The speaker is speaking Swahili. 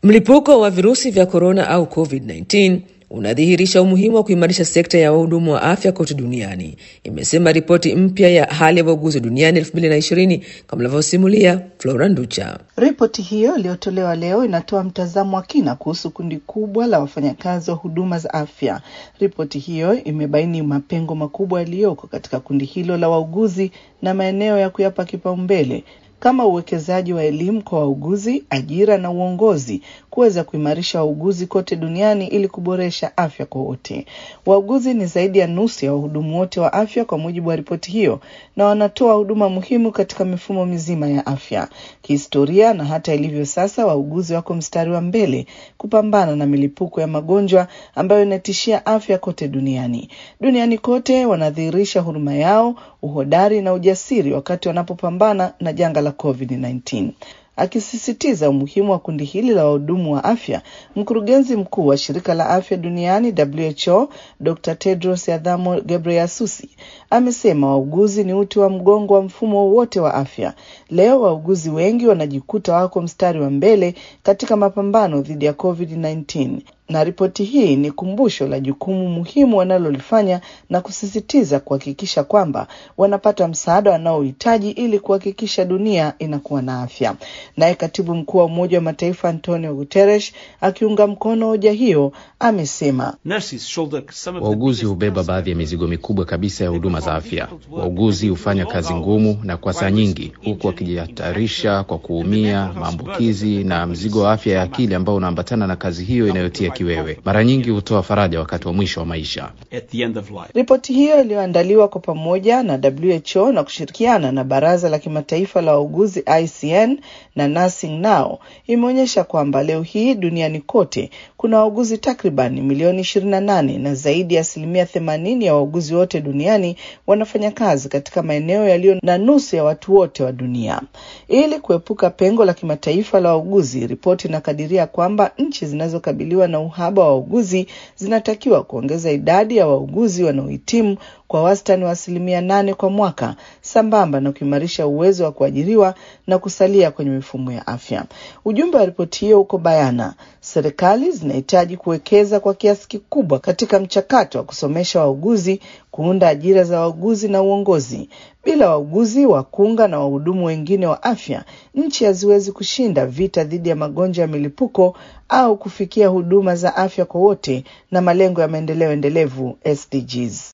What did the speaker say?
Mlipuko wa virusi vya korona au COVID-19 unadhihirisha umuhimu wa kuimarisha sekta ya wahudumu wa afya kote duniani, imesema ripoti mpya ya hali ya wauguzi duniani 2020 kama inavyosimulia Flora Nducha. Ripoti hiyo iliyotolewa leo inatoa mtazamo wa kina kuhusu kundi kubwa la wafanyakazi wa huduma za afya. Ripoti hiyo imebaini mapengo makubwa yaliyoko katika kundi hilo la wauguzi na maeneo ya kuyapa kipaumbele kama uwekezaji wa elimu kwa wauguzi, ajira na uongozi, kuweza kuimarisha wauguzi kote duniani ili kuboresha afya kwa wote. Wauguzi ni zaidi ya nusu ya wahudumu wote wa afya kwa mujibu wa ripoti hiyo, na wanatoa huduma muhimu katika mifumo mizima ya afya. Kihistoria na hata ilivyo sasa, wauguzi wako mstari wa mbele kupambana na milipuko ya magonjwa ambayo inatishia afya kote duniani. Duniani kote wanadhihirisha huruma yao, uhodari na ujasiri wakati wanapopambana na janga la COVID-19. Akisisitiza umuhimu wa kundi hili la wahudumu wa afya, mkurugenzi mkuu wa shirika la afya duniani WHO Dr. Tedros Adhanom Ghebreyesus amesema wauguzi ni uti wa mgongo wa mfumo wote wa afya. Leo wauguzi wengi wanajikuta wako mstari wa mbele katika mapambano dhidi ya COVID-19 na ripoti hii ni kumbusho la jukumu muhimu wanalolifanya na kusisitiza kuhakikisha kwamba wanapata msaada wanaohitaji ili kuhakikisha dunia inakuwa na afya. Naye katibu mkuu wa Umoja wa Mataifa Antonio Guterres akiunga mkono hoja hiyo amesema wauguzi hubeba baadhi ya mizigo mikubwa kabisa ya huduma za afya. Wauguzi hufanya kazi ngumu na kwa saa nyingi, huku wakijihatarisha kwa kuumia, maambukizi na mzigo wa afya ya akili ambao unaambatana na kazi hiyo inayotia kiwewe. Mara nyingi hutoa faraja wakati wa mwisho wa maisha. Ripoti hiyo iliyoandaliwa kwa pamoja na WHO na kushirikiana na Baraza la Kimataifa la Wauguzi ICN na Nursing Now imeonyesha kwamba leo hii duniani kote kuna wauguzi takriban milioni 28 na zaidi ya asilimia 80 ya wauguzi wote duniani wanafanya kazi katika maeneo yaliyo na nusu ya watu wote wa dunia. Ili kuepuka pengo la kimataifa la wauguzi, ripoti inakadiria kwamba nchi zinazokabiliwa na uhaba wa wauguzi zinatakiwa kuongeza idadi ya wauguzi wanaohitimu kwa wastani wa asilimia nane kwa mwaka sambamba na kuimarisha uwezo wa kuajiriwa na kusalia kwenye mifumo ya afya. Ujumbe wa ripoti hiyo uko bayana: serikali zinahitaji kuwekeza kwa kiasi kikubwa katika mchakato wa kusomesha wauguzi, kuunda ajira za wauguzi na uongozi. Bila wauguzi, wakunga na wahudumu wengine wa afya, nchi haziwezi kushinda vita dhidi ya magonjwa ya milipuko au kufikia huduma za afya kwa wote na malengo ya maendeleo endelevu SDGs.